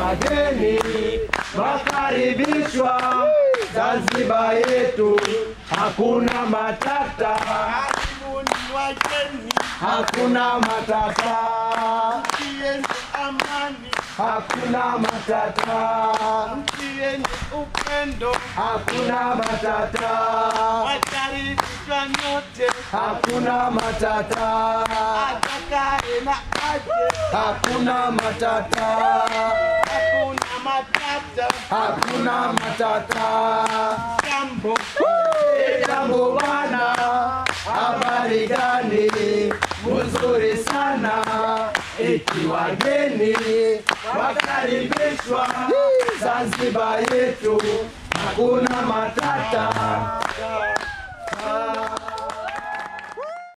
wageni wakaribishwa Zanzibar yetu, hakuna matata, Karibuni wageni, hakuna matata, nchi yenye amani, hakuna matata, nchi yenye upendo, hakuna matata, wakaribishwa nyote, hakuna matata, atakaye na aje, hakuna matata, hakuna matata, hakuna matata. jambo Jambo bwana, habari gani? Mzuri sana, eti wageni wakaribishwa Zanzibar yetu, hakuna matata.